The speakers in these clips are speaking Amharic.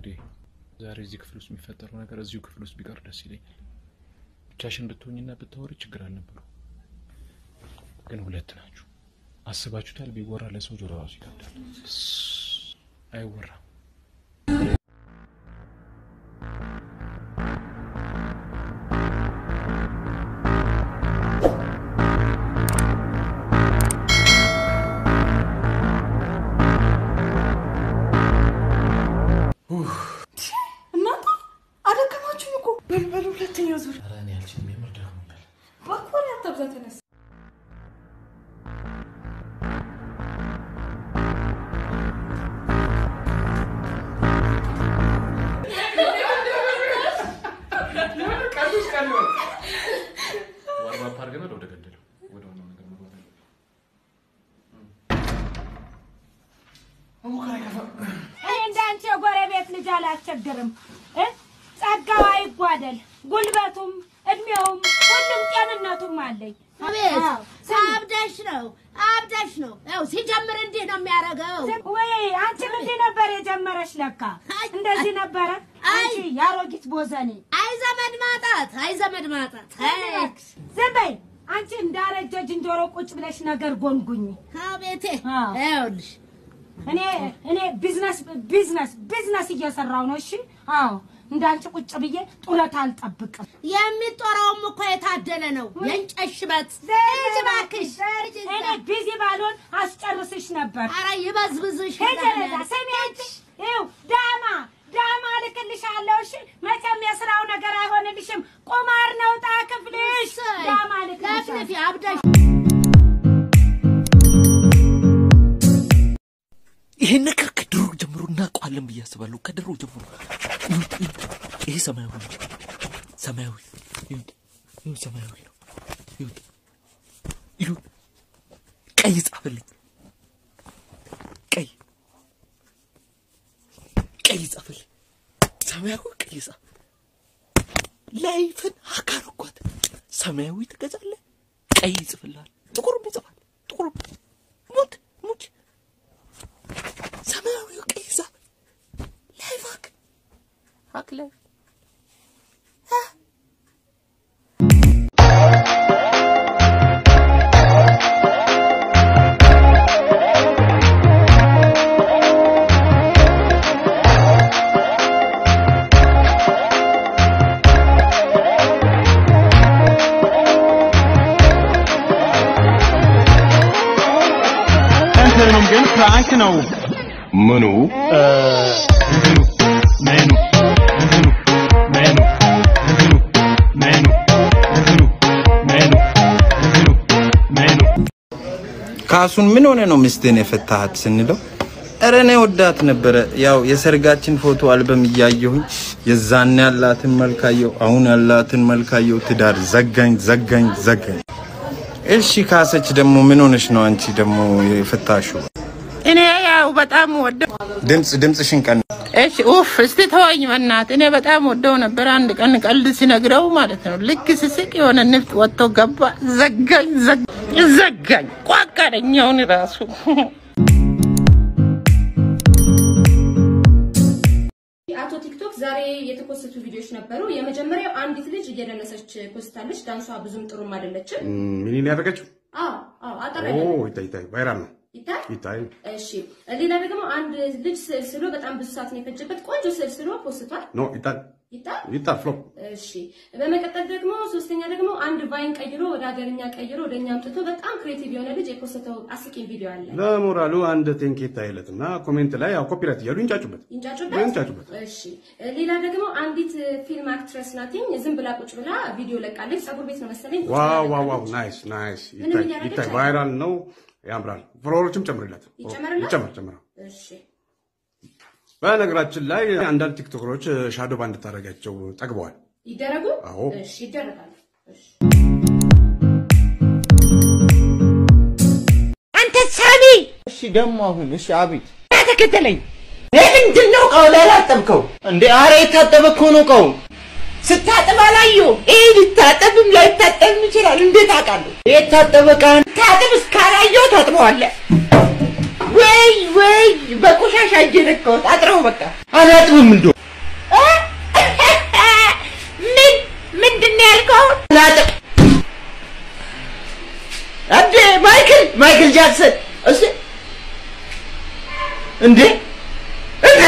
እንግዲህ ዛሬ እዚህ ክፍል ውስጥ የሚፈጠረው ነገር እዚሁ ክፍል ውስጥ ቢቀር ደስ ይለኛል። ብቻሽን ብትሆኝና ብታወሪ ችግር አልነበረው፣ ግን ሁለት ናችሁ። አስባችሁታል? ቢወራ ለሰው ጆሮ ራሱ ይከብዳል። አይወራም። እናንተ አደከማችሁኝ እኮ በልበል ሁለተኛው ዙር ኧረ እኔ አልችልም፣ የምር ደክሞኛል። በኮሪ አታብዛ ተነስ ዋርባፕ አድርገናል። ወደ ገደለው ወደ ዋናው ነገር መግባት አለብን። እኔ እንዳንቺ የጎረቤት ልጅ አላስቸግርም እ ጸጋው አይጓደል፣ ጉልበቱም እድሜውም ሁሉም ጤንነቱም አለኝ። አቤት አዎ፣ ስሚ፣ አብዳሽ ነው አብዳሽ ነው። ያው ሲጀምር እንዲህ ነው የሚያደርገው። ስሚ፣ ወይ አንቺ ምንድን ነበር የጀመረሽ? ለካ አይ፣ እንደዚህ ነበረ። አይ። አንቺ ያሮጊት ቦዘኔ አይ ዘመድ ማጣት፣ አይ ዘመድ ማጣት። አይ ዝም በይ አንቺ እንዳረጀ ዝንጀሮ ቁጭ ብለሽ ነገር ጎንጉኝ። አቤቴ አዎ። ይኸውልሽ እኔ እኔ ቢዝነስ ቢዝነስ ቢዝነስ እየሰራው ነው። እሺ አዎ፣ እንዳንቺ ቁጭ ብዬ ጡረት አልጠብቅም። የሚጦረውም እኮ የታደለ ነው። የእንጨት ሽበት ሂጂ እባክሽ ሂጂ እዛ። እኔ ቢዚ ባልሆን አስጨርስሽ ነበር። ኧረ ይበዝብዝሽ። ሄጀረዳ ስሚ አንቺ ይኸው ዳማ ዳማ ልክልሻለሁ። እሺ መቼም የስራው ነገር አይሆንልሽም። ቁማር ነው ዕጣ ክፍልሽ። ዳማ ልክልሻለሁ። ለፍልፊ አብዳሽ ይሄን ነገር ከድሮ ጀምሮ እናውቀዋለን ብዬ አስባለሁ። ከድሮ ጀምሮ ይሁት ይሁት ይሄ ሰማያዊ ነው። ሰማያዊ ይሁት ይሁት ሰማያዊ ነው። ይሁት ይሁት ቀይ ጻፈልኝ። ቀይ ቀይ ጻፈልኝ። ሰማያዊ ቀይ ጻፍ። ላይፍን አካል እኳት ሰማያዊ ትገዛለህ፣ ቀይ ይጽፍልሃል፣ ጥቁርም ይጽፋል። ጥቁር ሙት ሙች ሰማያዊ ቀይ ዛፍ ላይፍ ሀክ ሀክ ላይፍ እንትኑም ግን ፍራንክ ነው። ምኑ እንትኑ ሜኑ እንትኑ ሜኑ እንትኑ ሜኑ እንትኑ ሜኑ እንትኑ ሜኑ ካሱን ምን ሆነ ነው ሚስትን የፈታሃት ስንለው እረ እኔ ወዳት ነበረ። ያው የሰርጋችን ፎቶ አልበም እያየሁኝ የዛን ያላትን መልካየው አሁን ያላትን መልካየው ትዳር ዘጋኝ ዘጋኝ ዘጋኝ። እሺ ካሰች ደግሞ ምን ሆነሽ ነው አንቺ ደግሞ የፈታሽው? እኔ ያው በጣም ወደው ድምፅ ድምፅሽን ቀን እሺ ኡፍ እስቲ ተወኝ በእናትህ። እኔ በጣም ወደው ነበር። አንድ ቀን ቀልድ ሲነግረው ማለት ነው ልክ ስስቅ የሆነ ንፍጥ ወጥቶ ገባ። ዘጋኝ ዘጋኝ ዘጋኝ ቋቀረኛውን ራሱ አቶ ቲክቶክ ዛሬ የተፖስቱ ቪዲዮዎች ነበሩ። የመጀመሪያው አንዲት ልጅ እየደነሰች ፖስታለች። ዳንሷ ብዙም ጥሩም አይደለችም። ምንን ያደረገችው? አዎ አዎ፣ አጠር ኦ ያለ ይታይ ይታይ፣ ቫይራል ነው ይታይ። ይታይ። እሺ፣ ሌላ ደግሞ አንድ ልጅ ስዕል ስሎ በጣም ብዙ ሰዓት ነው የፈጀበት። ቆንጆ ስዕል ስሎ ፖስቷል። ኖ ይታይ ይታይ። ይታይ ፍሎፕ እሺ፣ በመቀጠል ደግሞ ሶስተኛ ደግሞ አንድ ቫይን ቀይሮ ወደ ሀገርኛ ቀይሮ ወደ እኛ አምጥቶ በጣም ክሬቲቭ የሆነ ልጅ የፖስተው አስቂኝ ቪዲዮ አለ። ለሞራሉ አንድ ቴንክ ይታይለት እና ኮሜንት ላይ ያው ኮፒራይት እያሉ ይንጫጩበት ይንጫጩበት ይንጫጩበት። እሺ ሌላ ደግሞ አንዲት ፊልም አክትረስ ናትኝ ዝም ብላ ቁጭ ብላ ቪዲዮ ለቃለች። ጸጉር ቤት ነው መሰለኝ ቁጭ ብላ ዋው ዋው ዋው ለቃለች። ናይስ ናይስ ምንም ይታይ እያደረገች ይታይ አይደለም። ቫይራል ነው ያምራል። ፎሎወሮችም ጨምርለት ይጨመርላት? ይጨምር ጨምር። እሺ በነገራችን ላይ አንዳንድ ቲክቶከሮች ሻዶ ባንድ ታደርጋቸው ጠግበዋል። ይደረጉ። አዎ። እሺ ይደረጋሉ። እሺ አንተ ሳሚ እሺ ደግሞ አሁን እሺ አቤት ተከተለኝ። ምንድን ነው እቃው ላይ ያላጠብከው? እንዴ አረ የታጠበ እኮ ነው እቃው ስታጥብ አላየሁም። ይህ ሊታጠብም ላይታጠብም ይችላል። እንዴት አውቃለሁ? የታጠበ እቃ ታጥብ እስካላየው ታጥበዋለህ። ወይ ወይ በቆሻሻ እጄ ነካሁት። አጥረው በቃ አላጥብም እንዶ አሁን ናጥቅ እንዴ ማይክል ማይክል ጃክሰን እስቲ እንዴ እንዴ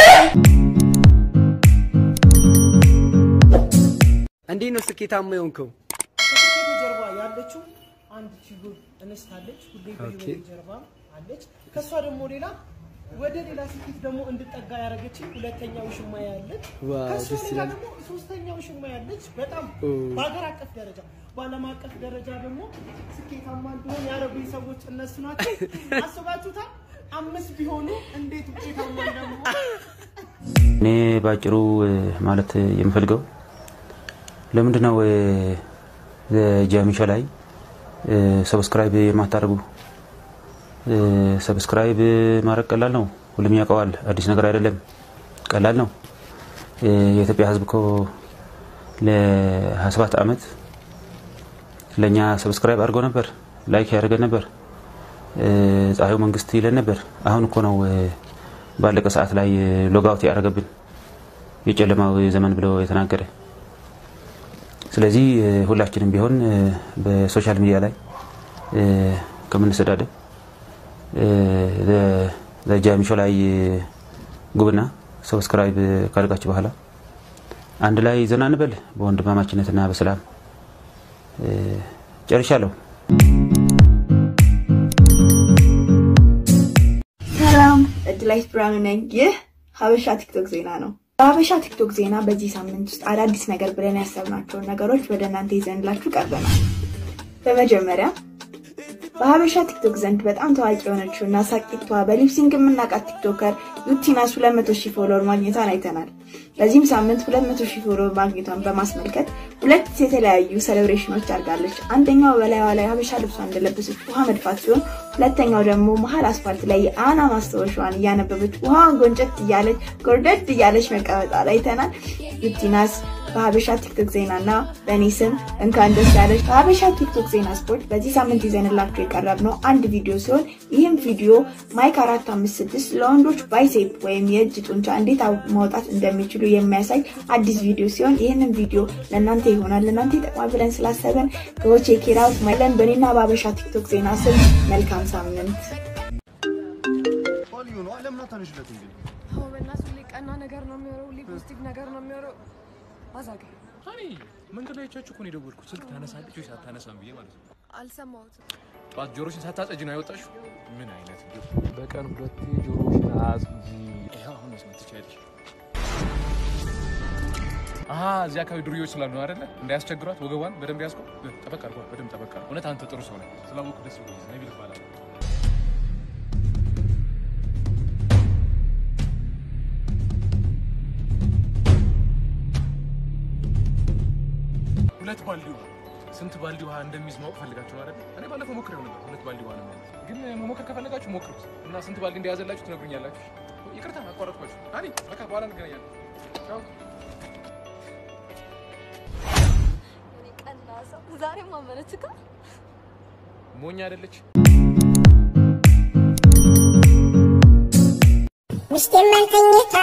እንዴት ነው ስኬታማ የሆንከው? ከስኬት ጀርባ ያለችው አንድ ችግር እንስት አለች። ሁሌ ኦኬ። በህይወቴ ጀርባ አለች። ከእሷ ደግሞ ሌላ ወደ ሌላ ስኬት ደግሞ እንድጠጋ ያደረገችኝ ሁለተኛ ውሽማ ያለች። ዋው፣ ከእሷ ደስ ሌላ ይላል። ደግሞ ሶስተኛ ውሽማ ያለች። በጣም ኦ። በሀገር አቀፍ ደረጃ በዓለም አቀፍ ደረጃ ደግሞ ስኬታማ እንዲሆን ያደረጉኝ ሰዎች እነሱ ናቸው። አስባችሁታል? አምስት ቢሆኑ እንዴት ውጤታማ እንደመሆን እኔ ባጭሩ እ፣ ማለት የምፈልገው ለምንድን ነው ጃሚሾ ላይ እ፣ ሰብስክራይብ የማታደርጉ? እ፣ ሰብስክራይብ ማድረግ ቀላል ነው። ሁሉም ያውቀዋል። አዲስ ነገር አይደለም። ቀላል ነው። እ፣ የኢትዮጵያ ሕዝብ እኮ ለ27 ዓመት ለእኛ ሰብስክራይብ አድርጎ ነበር፣ ላይክ ያደርገን ነበር፣ እ፣ ፀሐዩ መንግስት ይለን ነበር። አሁን እኮ ነው እ፣ ባለቀ ሰዓት ላይ ሎጋውት ያደረገብን የጨለማው ዘመን ብሎ የተናገረ። ስለዚህ እ፣ ሁላችንም ቢሆን እ፣ በሶሻል ሚዲያ ላይ እ፣ ከምንሰዳደብ ጃሚሾ ላይ ጉብና ሰብስክራይብ ካደርጋችሁ በኋላ አንድ ላይ ዘና እንበል በወንድማማችነትና በሰላም እ፣ ጨርሻለሁ። ሰላም እድላይት ብርሃኑ ነኝ። ይህ ሀበሻ ቲክቶክ ዜና ነው። በሀበሻ ቲክቶክ ዜና በዚህ ሳምንት ውስጥ አዳዲስ ነገር ብለን ያሰብናቸውን ነገሮች ወደ እናንተ ይዘንላችሁ ቀርበናል። በመጀመሪያ በሀበሻ ቲክቶክ ዘንድ በጣም ታዋቂ የሆነችው እና ሳቂቷ በሊፕሲንግ የምናውቃት ቲክቶከር ዩቲናስ 200 ሺህ ፎሎወር ማግኘቷን አይተናል። በዚህም ሳምንት 200 ሺህ ፎሎወር ማግኘቷን በማስመልከት ሁለት የተለያዩ ሴሌብሬሽኖች አድርጋለች። አንደኛው በላይዋ ላይ ሀበሻ ልብሷን እንደለበሰች ውሃ መድፋት ሲሆን ሁለተኛው ደግሞ መሀል አስፋልት ላይ የአና ማስታወሻዋን እያነበበች ውሃን ጎንጨት እያለች ጎርደድ እያለች መቀመጣል አይተናል። ዩቲናስ በሀበሻ ቲክቶክ ዜና እና በእኔ ስም እንኳን ደስ ያለች። በሀበሻ ቲክቶክ ዜና ስፖርት በዚህ ሳምንት ይዘንላችሁ የቀረብነው አንድ ቪዲዮ ሲሆን ይህም ቪዲዮ ማይክ አራት አምስት ስድስት ለወንዶች ባይሴፕ ወይም የእጅ ጡንቻ እንዴት ማውጣት እንደሚችሉ የሚያሳይ አዲስ ቪዲዮ ሲሆን ይህንን ቪዲዮ ለእናንተ ይሆናል ለእናንተ ይጠቅማል ብለን ስላሰበን ቼክ ኢት አውት ማይለን በእኔና በሀበሻ ቲክቶክ ዜና ስም መልካም ሳምንት። አዎ በእናትህ ሁሌ ቀና ነገር ነው የሚወረው፣ ሁሌ ፖዚቲቭ ነገር ነው የሚወረው። አዛጋ እኔ መንገድ ላይ አይቻችሁ እኮ ነው የደወልኩት። ስልክ ታነሳለች ወይ ሳታነሳም ብዬ ማለት ነው። አልሰማሁትም። ጠዋት ጆሮሽን ሳታጸጅ ነው ያወጣሽው? ምን አይነት እንዲሁ በቀን ሁለቴ ጆሮሽን አጽጂ። ይኸው አሁን መስማት ትችያለሽ። አሀ እዚህ አካባቢ ዱርዮች ስላሉ ነው አይደለ? እንዳያስቸግሯት ወገቧን በደንብ ያዝከው። ጠበቅ አድርጓት፣ በደንብ ጠበቅ አድርጓት። እውነት አንተ ጥሩ ሰው ነህ። ስላወቅሁ ደስ ብሎኛል። ነቢል እባላለሁ። ሁለት ባልዲ ውሃ ስንት ባልዲ ውሃ እንደሚይዝ ማወቅ ፈልጋችሁ አይደል? እኔ ባለፈው ሞክሬው ነበር። ሁለት ባልዲ ውሃ ነው የሚይዝ። ግን መሞከር ከፈለጋችሁ ሞክሩት እና ስንት ባልዲ እንደያዘላችሁ ትነግሩኛላችሁ። ይቅርታ አቋረጥኳችሁ። አኒ በቃ በኋላ እንገናኛለን። ቻው። ቀና ሰው ዛሬም አመነችካ። ሞኝ አይደለች። ሚስቴን መልከኝታ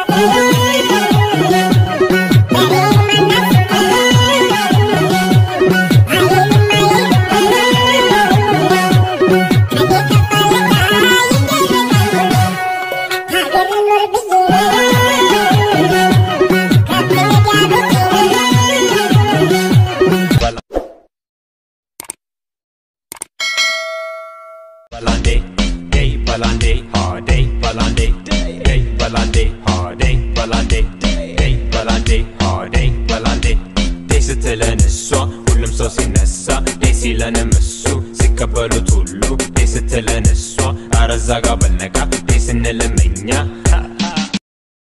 Balande, day balande, hard day balande, day balande, hard day balande, day balande, hard day balande. day ስትለን እሷ ሁሉም ሰው ሲነሳ day ሲለንም እሱ ሲቀበሉት ሁሉ day ስትለን እሷ አረዛ ጋር በልነቃ day ስንልም እኛ